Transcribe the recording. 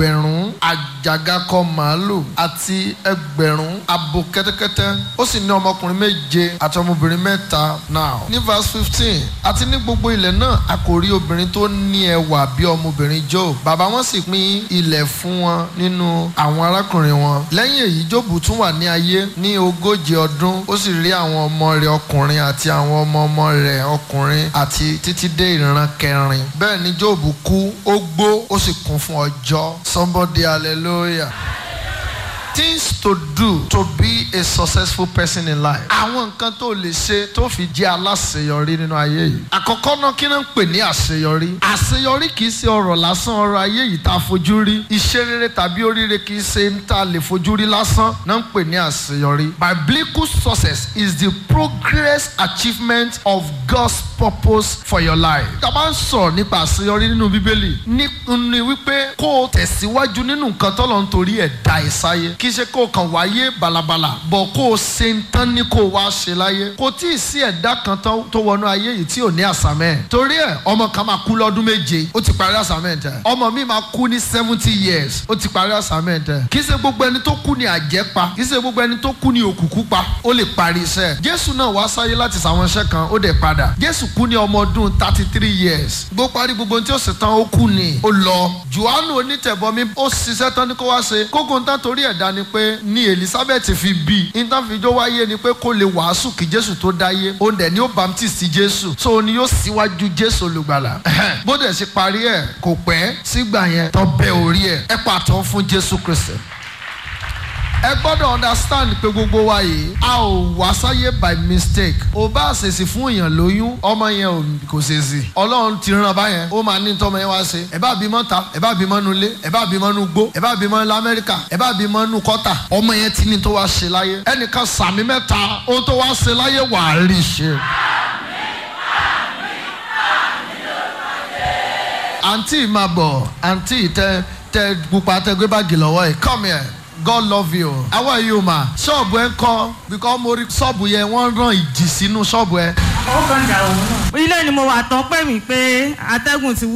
ẹgbẹ̀rún àjàgakọ màálù àti ẹgbẹ̀rún abo kẹ́tẹ́kẹ́tẹ́ ó sì ní ọmọkùnrin méje àti ọmọbìnrin mẹ́ta now ní verse fifteen àti ní gbogbo ilẹ̀ náà a kò rí obìnrin tó ní ẹwà bí ọmọbìnrin Job bàbá wọn sì pín ilẹ̀ fún wọn nínú àwọn arákùnrin wọn lẹ́yìn èyí Job tún wà ní ayé ní ogójì ọdún ó sì rí àwọn ọmọ rẹ̀ ọkùnrin àti àwọn ọmọ ọmọ rẹ̀ ọkùnrin àti títí dé ìran kẹrin bẹ́ẹ̀ ni Job kú ó gbó ó sì kún fún ọjọ́ somebody hallelujah things to do to be a successful person in life. àwọn nǹkan tó lè ṣe tó fi jẹ́ aláṣeyọrí nínú ayé yìí. àkọ́kọ́ náà kí náà ń pè ní àṣeyọrí. àṣeyọrí kì í ṣe ọ̀rọ̀ lásán ọ̀rọ̀ ayé yìí tá a fojú rí. iṣẹ́ rere tàbí oríire kì í ṣe ń tá a lè fojú rí lásán náà ń pè ní àṣeyọrí. biblical success is the progress achievement of God's purpose for your life. tá a bá ń sọ̀rọ̀ nípa àṣeyọrí nínú bíbélì ní ní wípé kó o tẹ̀síwájú nínú nǹkan tọ́lọ́ nítorí ẹ̀ dá ẹ̀ sáyé kì í ṣe kó o kàn wáyé balabala bọ̀ kó o ṣe ń tán ní kó o wá ṣe láyé kò tí ì sí ẹ̀dá kan tó wọnú ayé yìí tí ò ní àsámẹ́ torí ẹ̀ ọmọ kan máa kú lọ́dún méje ó ti parí assignment ẹ̀ ọmọ mi máa kú ní seventy years ó ti parí assignment ẹ̀ kì í ṣe gbogbo ẹni tó kú ní àjẹpa kì í ṣe gbogbo ẹni tó kú ní òkùnkùn pa ó lè parí iṣẹ́ Jésù náà wá sáyé láti ṣàwọn iṣẹ́ kan ó dẹ̀ padà Jésù kú ní ọmọ ọdún thirty three years gbó parí gbogbo ohun tí ó sì tán ó kú ni ó lọ Jòhánù onítẹ̀bọmi ó ṣiṣẹ́ tán ní kó wá ṣe kókó ń tán torí ẹ̀dá ni pé ní Elizabeth fi bí ìtànfijó wáyé ni pé kó lè wàásù kí Jésù tó dáyé òun dẹ̀ ni ó baptist Jésù so ni yóò síwájú Jésù olùgbàlà bó dẹ̀ ṣe parí ẹ̀ kò pẹ́ sígbà yẹn tó bẹ́ orí ẹ̀ ẹ pàtó fún Jésù Kristi ẹ gbọ́dọ̀ understand pé gbogbo wa yìí a ò wá sáyé by mistake ò bá ṣèṣì fún èèyàn lóyún ọmọ yẹn kò ṣèṣì ọlọ́run ti ràn báyẹn ó máa ní tọ́mọ yẹn wá ṣe ẹ bá bímọ ta ẹ bá bímọ nu ilé ẹ bá bímọ nu gbó ẹ bá bímọ nu amẹ́ríkà ẹ bá bímọ nu kọ́tà ọmọ yẹn ti ní tó wá ṣe láyé ẹnìkan sàmì mẹ́ta ohun tó wá ṣe láyé wà á rí ṣe. àǹtí máa bọ̀ àǹtí tẹ tẹ pupa tẹ gbé báàgì lọ́wọ́ yìí come here. God love you. How are you ma? Ṣọ́ọ̀bù ẹ ń kọ́ because mo rí ṣọ́ọ̀bù yẹn wọ́n rán ìjì sínú ṣọ́ọ̀bù ẹ. ó kàn dà òun náà. ilé ni mo wà tán pè mí pé atẹ́gùn ti wú